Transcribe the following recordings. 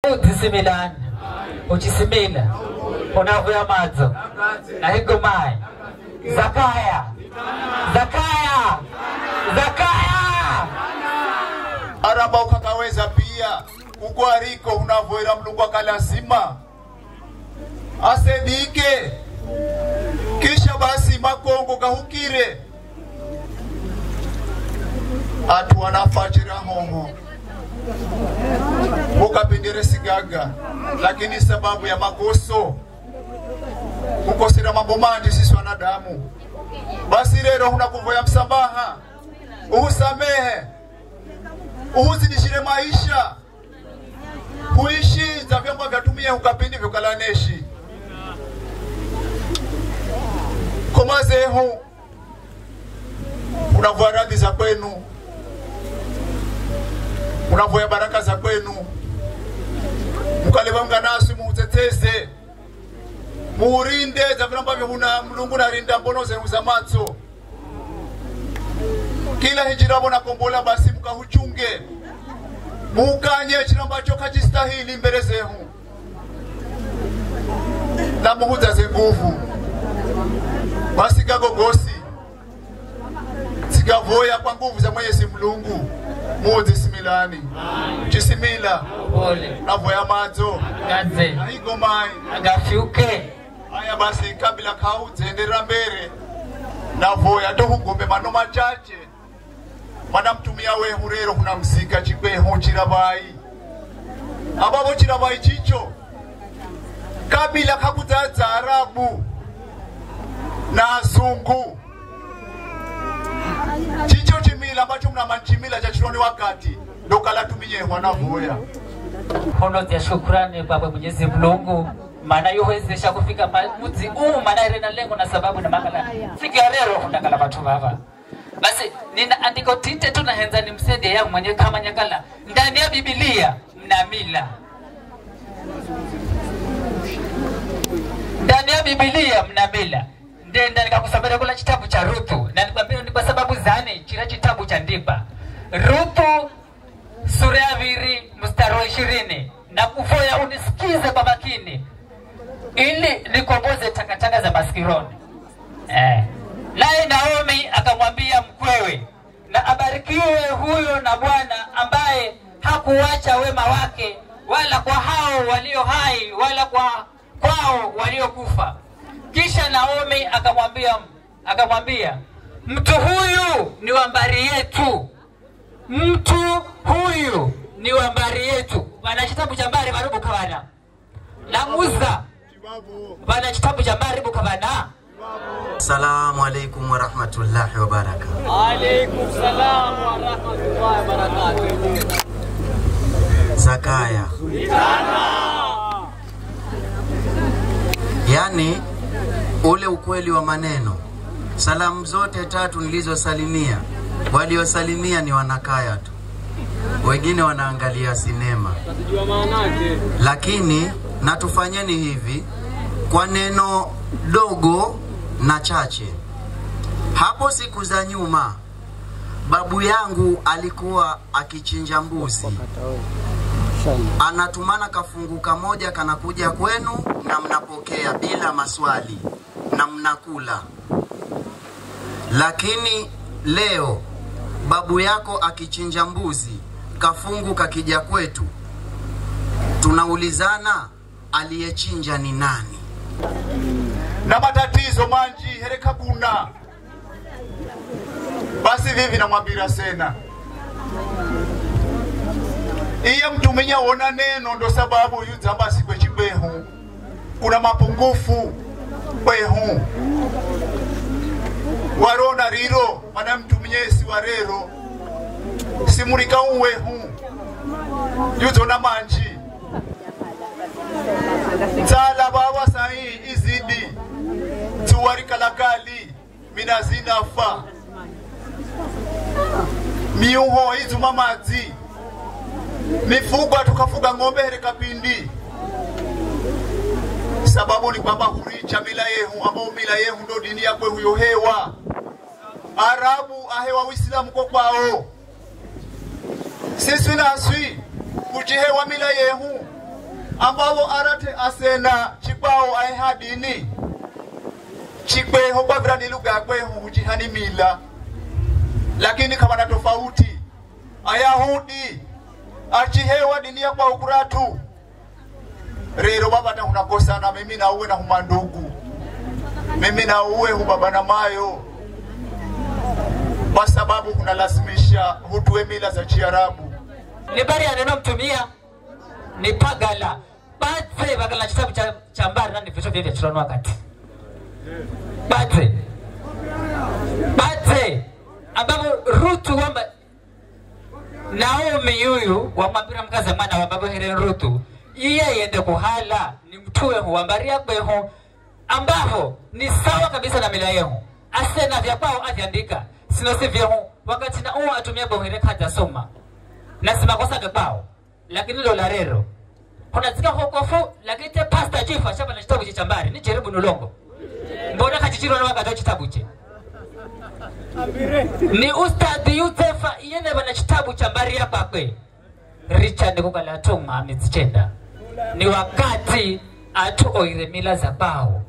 udzisimilani uchisimila unavuya madzo nahigomai zakaya zakaya zakaya aramba ukakaweza pia uko ariko unavoera mlungu akalazima asedike kisha basi makongo gahukire atu wanafachira hoho ukapindire sigaga lakini sababu ya makoso kukosera mambo mandi sisi wanadamu basi rero hunakuvoya msamaha uhusamehe uhuzidishire maisha huishi za vyombo vyatumie ukapindi vyokalaneshi komazehu unavua radhi za kwenu unavoya baraka za kwenu mukaleva nasi muuteteze muurinde za vile ambavyo huna mlungu narinda mbono zenu za matso kila hijiravo nakombola basi mukahuchunge muukanye chino ambacho kachistahili mbele zehu na muhuzaze nguvu basi gagogosi zikavoya kwa nguvu za mwenyezi mlungu muzisimilani chisimila pole navoya madzo gadze aigomai agafyuke haya basi kabila kauzenderera mbere navoya tohugombe mano machache mana mtumia wehu rero hunamzika chikwehu chirabai abavo chirabai chicho kabila kakudzadza arabu na azungu chicho chimila ambacho mnama chimila cha chironi wakati ndokalatumiyehwa navoya hono za shukrani baba Mwenyezi Mungu maana yuwezesha kufika ma- mudzi huu maana ire na lengo na sababu na makala fika lero kundakala watu baba basi nina andiko tite tu nahenza ni msende yangu mwenye kama nyakala ndani ya Biblia mna mila ndani ya Biblia mna mila ndenda nikakusomera kula kitabu cha Ruthu na nikwambia ni kwa sababu zane chira kitabu cha ndipa Ruthu sura ya pili mstari wa ishirini na kufoya unisikize kwa makini ili nikomboze takataka za maskironi eh. naye naomi akamwambia mkwewe na abarikiwe huyo na bwana ambaye hakuwacha wema wake wala kwa hao walio hai wala kwa kwao waliokufa kisha naomi akamwambia akamwambia mtu huyu ni wa mbari yetu mtu huyu ni wa mbari yetu wana kitabu cha mbari varubu kavana namuza wana kitabu cha mbari bukavana Assalamu alaikum warahmatullahi wabarakatuh. Alaikum salam wa rahmatullahi wa barakatuh. Zakaya, yaani ule ukweli wa maneno. Salamu zote tatu nilizosalimia, waliosalimia ni wanakaya tu, wengine wanaangalia sinema. Tajua maana yake. lakini na tufanyeni hivi kwa neno dogo na chache. Hapo siku za nyuma, babu yangu alikuwa akichinja mbuzi, anatumana kafungu kamoja kanakuja kwenu na mnapokea bila maswali na mnakula. Lakini leo babu yako akichinja mbuzi, kafungu kakija kwetu, tunaulizana aliyechinja ni nani? na matatizo manji hereka kuna basi vivi namwambira sena iye mtumenya wona neno ndo sababu yudzambasi kwechikwehu kuna mapungufu kwehu warona riro mana mtuminyesi warero simurika uwehu yudzona manji tsala baba sahi izidi tuwari kalakali mina zinafa miuho izuma madzi mifugwa tukafuga ng'ombe here kapindi sababu ni kwamba huricha mila yehu ambao mila yehu ndo dini yakwe huyo hewa arabu ahewa uislamu ko kwao sisi naswi kujihewa mila yehu ambavo arate asena chikwao aehadini chikweho kwavirani lugha yakweho huchihani mila lakini kavana tofauti ayahudi achihewa dini ya kwao kuratu rero vavata hunakosana mimi na uwe na humandugu mimi na uwe hubaba na mayo kwa sababu hunalazimisha hutue mila za chiarabu ni bari anenomtumia ni pagala badze bagala chitabu cha, cha mbari nani vitu vyevya chirano wakati badze badze ambapo rutu wamba naomi yuyu wamwambira mkaza mwana wambavo here rutu iye yende kuhala ni mtuwe huwambaria kweho ambavo ni sawa kabisa na mila yehu asena vya kwao avyandika sino si vyehu wakati na uo atumia bohere kaja soma na simakosaga kwao lakini lola rero kunazika hokofu lakini te pasta chifa shapa na chitabu cha mbari ni jeribu nulongo mbona kachichirwa na wakati chitabu che ni ustadhi yutefa iyene bana chitabu cha mbari ya kwakwe richard kukala tuma amizichenda ni wakati atu oire mila za bao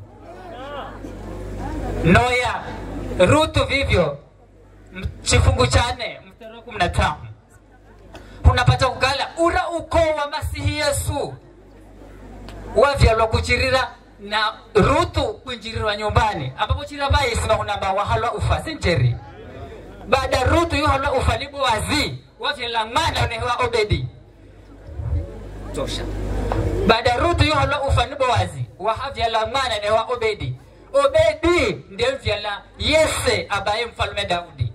noya rutu vivyo m- chifungu chane mstari wa kumi na tano unapata kukala ura ukoo wa masihi yesu wavyalwa kuchirira na rutu kwinjirirwa nyumbani ambapo chira vaisima hunamba wahalwa ufa sinjeri baada rutu yuhalwa ufa ni boazi wavyala mwana unehewa obedi tosha baada rutu yuhalwa ufa ni boazi wahavyala mwana unehewa obedi obedi ndiye mvyala yese abaye mfalume daudi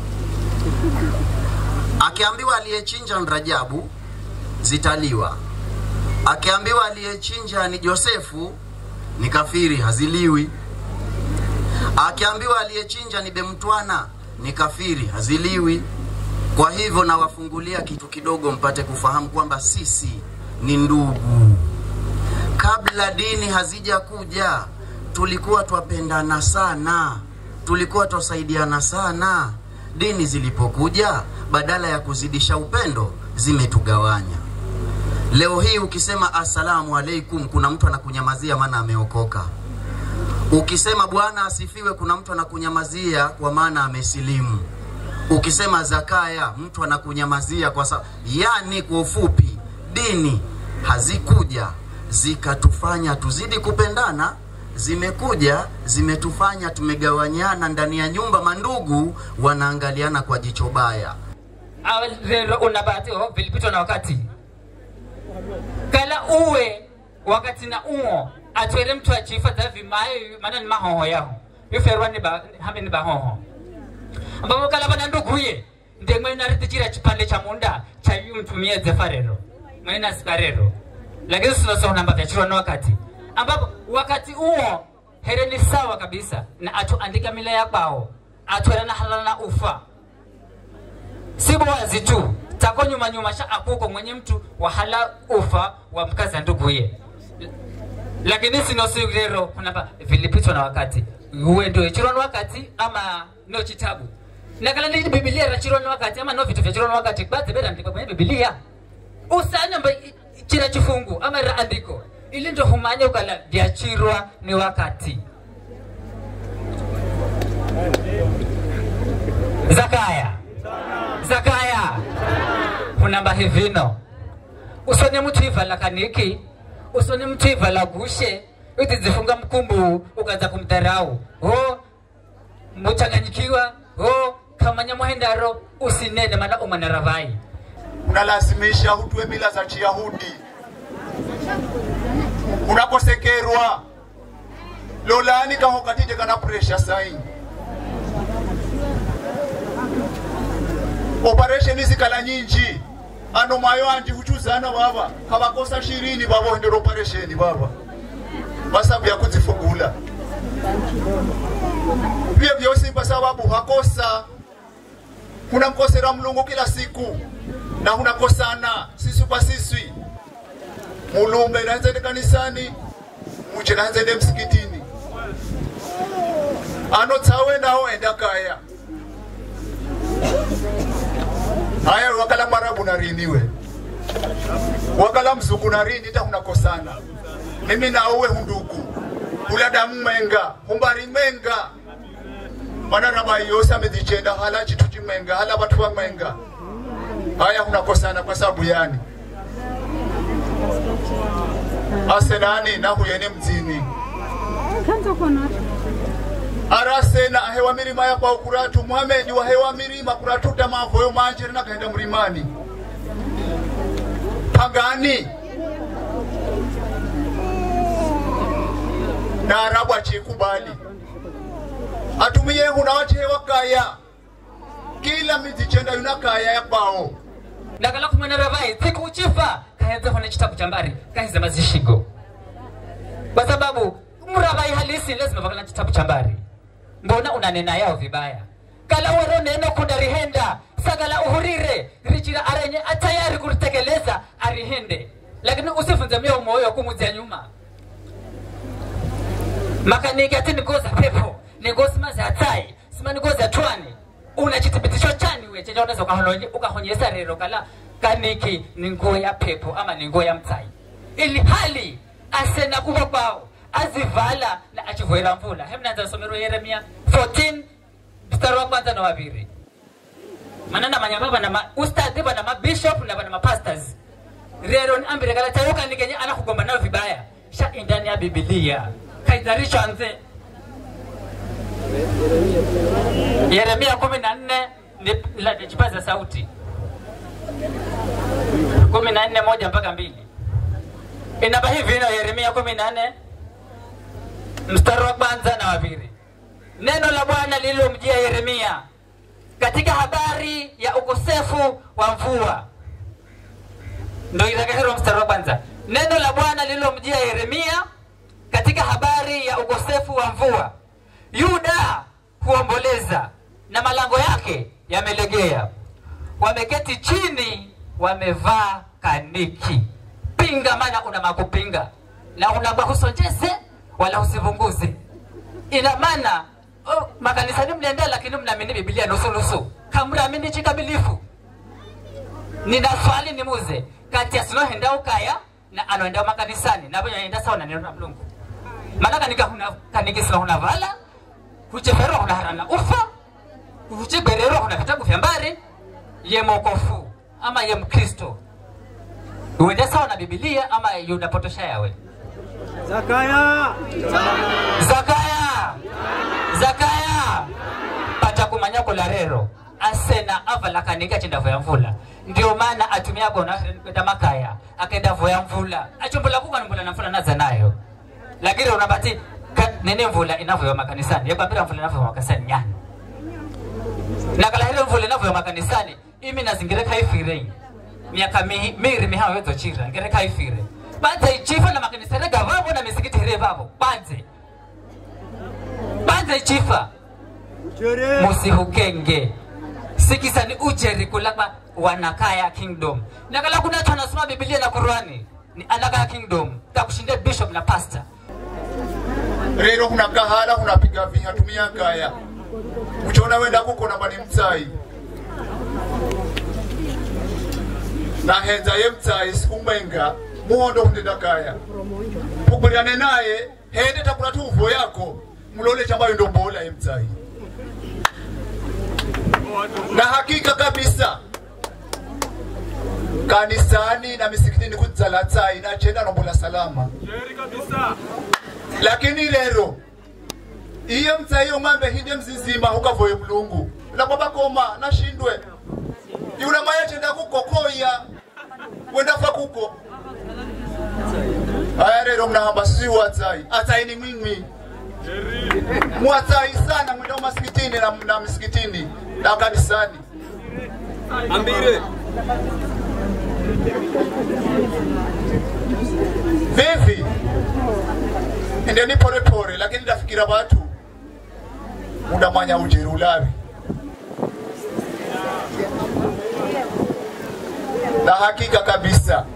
akiambiwa aliyechinja ni Rajabu zitaliwa, akiambiwa aliyechinja ni Josefu ni kafiri haziliwi, akiambiwa aliyechinja ni Bemtwana ni kafiri haziliwi. Kwa hivyo nawafungulia kitu kidogo mpate kufahamu kwamba sisi ni ndugu. Kabla dini hazijakuja tulikuwa twapendana sana, tulikuwa twasaidiana sana. Dini zilipokuja, badala ya kuzidisha upendo, zimetugawanya. Leo hii ukisema assalamu alaikum, kuna mtu anakunyamazia maana ameokoka. Ukisema Bwana asifiwe, kuna mtu anakunyamazia kwa maana amesilimu. Ukisema zakaya, mtu anakunyamazia kwa sababu, yani kwa ufupi, dini hazikuja zikatufanya tuzidi kupendana, zimekuja zimetufanya tumegawanyana ndani ya nyumba, mandugu wanaangaliana kwa jicho baya. Awa rero unabati oh, vilipitwa na wakati kala uwe wakati na uo atwere mtu achifa za vimaye maana ni mahoho yaho yoferwa ni ba hame ni bahoho ambapo kala bana nduguye ndiye mwe naritichira chipande cha munda cha yu mtumie zefarero mwe na sikarero lakini sio sio namba vya chiro na wakati ambapo wakati uo here ni sawa kabisa na atu andika mila ya kwao atwere na halala na ufa si boazi tu tako nyuma nyuma sha akuko mwenye mtu wahala ufa wa mkaza nduguye lakini sino si lero kunapa vilipitwa na wakati uwe ndio chiro na wakati ama no chitabu na kala ni biblia ra chiro na wakati ama no vitu vya chiro na wakati basi bera ndiko kwenye biblia usanya mba chira chifungu ama ra andiko ili ndio humanya ukala vya chirwa ni wakati zakaya zakaya hunamba hivino usone mtu ivala kaniki usone mtu ivala gushe utizifunga mkumbu ukaanza kumdharau ho muchanganyikiwa ho kamanya muhendaro usinene maana umanaravai unalazimisha hutue mila za chiyahudi unakosekerwa lolani kaho katite kana presha sai operesheni zikala nyinji ano mayo anji huchuzana baba kabakosa shirini baba hendera operesheni baba basabu ya kuzifugula vyo vyosi kwa sababu hakosa hunamkosera mlungu kila siku na hunakosana sisi kwa sisi mulumbe naenzende kanisani muche naenzende msikitini ano tsawe nawo enda kaya haya wakala marabu nariniwe wakala mzuku na rini ta hunakosana mimi na uwe hundugu ulada mmenga humbari mmenga mana raba yose amezichenda hala chitu chimwenga hala watu wa mwenga haya hunakosana kwa sababu yani asenani nahuyene mdzini arasena ahewa mirima yakwa kuratu muhamedi wahewa mirima kuratuta mavoyo manjeri nakaenda mrimani pangani na arabu achikubali atumiye huna wachehewa kaya kila midzi chenda yuna kaya yakwao ndakala kumwena ravai tsiku uchifa kahedza hone chitabu cha mbari kahiza mazishigo kwa sababu mravai halisi lazima vakala chitabu cha mbari mbona unanena yao vibaya kala wero neno kunda rihenda sagala uhurire richira arenye atayari kuritekeleza arihende lakini usifunze mia umoyo kumuzia nyuma makaniki ati nigoza pepo nigosi mazi atai sima nigoza twani una chithibitisho chani we chenye unaweza ukahonye- ukahonyesa rero kala kaniki ni nguo ya pepo ama ni nguo ya mtsai ili hali asena kuva kwao azivala na achivoera mvula hemnaanza somero yeremia 14 mstari wa kwanza na waviri mana na manyamba bana ma ustadhi bana mabishop na bana mapastors rero ni ambire kala tayuka ni kenye anakugomba nayo vibaya sha indani ya bibilia kaidharisho anze yeremia kumi na nne ni- la- kipaza sauti kumi na nne moja mpaka mbili inaba hivi ino yeremia kumi na nne mstari wa kwanza na wapili neno la bwana lililomjia yeremia katika habari ya ukosefu wa mvua ndo itakahero mstari wa kwanza neno la bwana lililomjia yeremia katika habari ya ukosefu wa mvua yuda huomboleza na malango yake yamelegea wameketi chini wamevaa kaniki pinga maana una makupinga na unamba husonjeze wala usivunguze ina maana oh, makanisani mnaenda lakini mnaamini bibilia nusunusu kamramini chikamilifu nina swali nimuze kati ya sinohenda ukaya na anoenda makanisani navo yaenda sawa na neno la mlungu maana kanika huna kaniki sina huna vala hucheferwa huna harana ufa huchibererwa huna vitabu vya mbari ye mokofu ama ye mkristo uende sawa na bibilia ama yunapotosha yawe Zakaya. zakaya zakaya pata kumanya kula rero asena avala kanika chenda voya mvula ndio maana atumia gona kwenda makaya akaenda voya mvula achumbula kuka mvula na mvula naza nayo lakini unabati ka- nene mvula inavoya makanisani yakwambira mvula inavoya makanisani nyani nakala hile mvula inavoya makanisani imi nazingire kaifirei miaka mi- miri mihayo yedzo chira ngere kaifire banze ichifa na makanisa rega vavo na misikiti here vavo banze banze ichifa Chere. musihukenge sikisani ujeri kulakwa wanakaya kingdom nakala kuna watu wanasoma bibilia na qurani ni anakaya kingdom takushindia bishop na pastor rero hunakahala hunapiga viha tumia kaya uchona wenda kukona bani mtsai nahenza ye mtsai siku mwenga muhondo hundenda kaya pugulirane naye hende takula tuvo yako mlole chambayo ndo mbola ye mtsai na hakika kabisa kanisani na misikitini kudzala tsai nachenda nombola salama lakini lero iye mtsai umambe hinde mzizima ukavoye mulungu lakwabakoma nashindwe yula maya chenda kukokoya wendafa kuko aya lero mnahamba sisi watsai atsai ni mwimwi mwatsai sana mwenda umasikitini na, na misikitini na kanisani Ambire. vivi endeni porepore lakini ndafikira watu mudamanya ujeri ulavi na hakika kabisa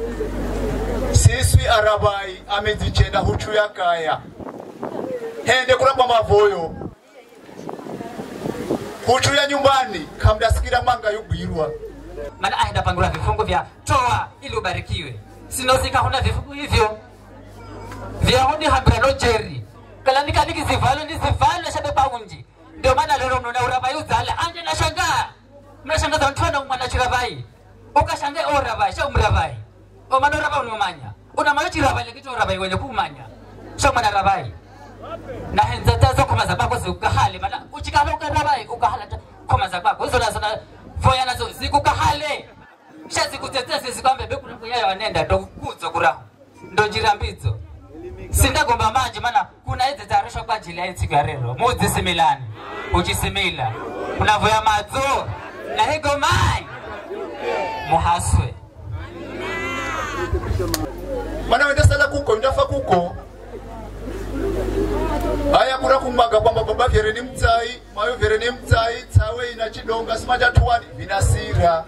siswi arabai amezichenda huchu ya kaya hende kurabwa mavoyo huchu ya nyumbani kamdasikira manga yugwirwa maana aenda pangura vifungu vya toa ili ubarikiwe sinozika huna vifungu hivyo vyahudi hambirano jeri kalanika nikizivalo ndizivalo shabepa unji ndio maana lero mnaona urabai uzala anje nashangaa mnashangaza mtu ana mwana chirabai ukashangaa orabai sha umrabai omana orabai unomanya unamanya chirabai lekito orabai wenye kumanya sha mwana rabai na henza tazo koma za kwako zikukahale maana uchikala ukarabai ukahala ta- koma za kwako hizo nazo na voya nazo zikukahale sha zikutetese zikwambe bekuna kunyaya wanenda ndo kuzo kuraho ndo njira mbidzo sindagomba manje mana kuna idzi dzarishwa kwa ajili ya itsiku ya rero mudzisimilani uchisimila unavoya madzo na higo mai muhaswe mana wenda sala kuko ndafa kuko haya kuna kumwaga kwamba baba vyere ni mtsai mayo vyere ni mtsai tsawe ina chidonga simanja tuwani vinasira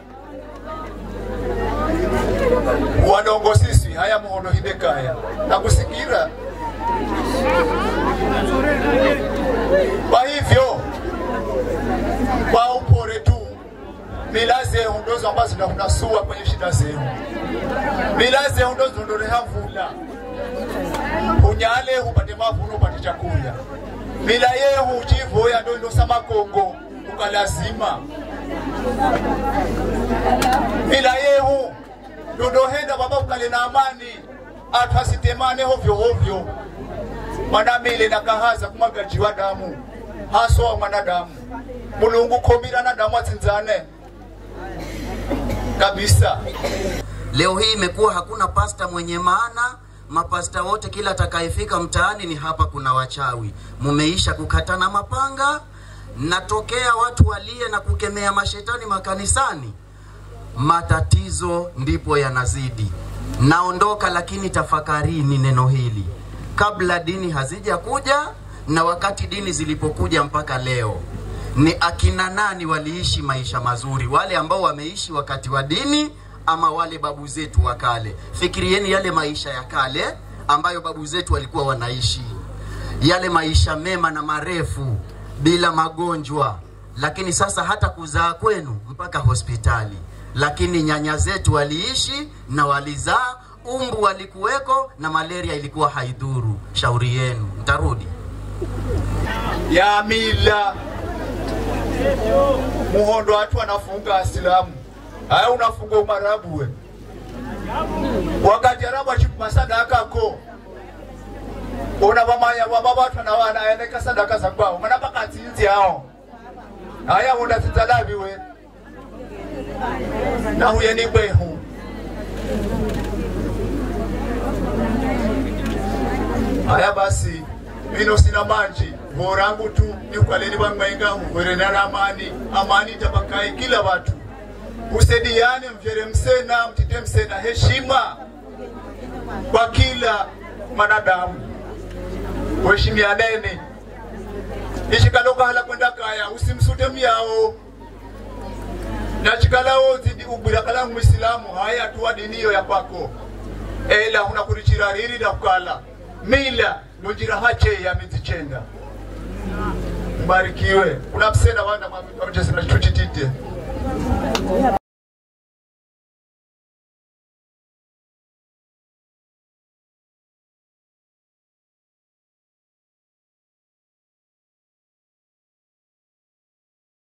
wanongo sisi haya muhono hidekaya nakusikira kwa hivyo kwa upore tu mila zehu ndozo ambazo zinasua kwenye shida zehu mila zehu ndo zinondoleha mvula unyale upate mavuno upate chakula mila yehu uchivoya ndo indosa makongo ukalazima mila yehu ndondohenda baba ukale na amani atu asitemane hovyo hovyo mwanamile nakahaza kumagajiwa damu haswa mwanadamu mulungu komira na damu atsinzane kabisa Leo hii imekuwa hakuna pasta mwenye maana. Mapasta wote kila atakayefika mtaani ni hapa kuna wachawi. Mumeisha kukatana mapanga, natokea watu walie na kukemea mashetani makanisani. Matatizo ndipo yanazidi. Naondoka, lakini tafakarini neno hili kabla dini hazija kuja na wakati dini zilipokuja mpaka leo ni akina nani waliishi maisha mazuri, wale ambao wameishi wakati wa dini ama wale babu zetu wa kale? Fikirieni yale maisha ya kale ambayo babu zetu walikuwa wanaishi, yale maisha mema na marefu bila magonjwa, lakini sasa hata kuzaa kwenu mpaka hospitali. Lakini nyanya zetu waliishi na walizaa, umbu walikuweko na malaria ilikuwa haidhuru. Shauri yenu, mtarudi ya mila muhondo watu anafunga asilamu haya unafunga umarabu we wakati arabu achipuma sadaka ko una vamanya vamba vatu anawanayoneka sadaka za kwao mana pakatsinzi hao haya unatsinza lavi we nahuye ni kwehu haya basi mino sina manji vorangu tu nikwaleni vamwenga huvwerena na amani amani tapakai kila watu usediane mvyere msena mtite msena heshima kwa kila mwanadamu uheshimianeni ishikalokahala kwenda kaya usimsute myao nachikalawo zidi ubwira kala mwisilamu haya tuwa diniyo ya kwako ela huna kurichira riri na kukala mila nojira hache ya mizichenda mbarikiwe kuna msena wanda mwamjesina chuchitite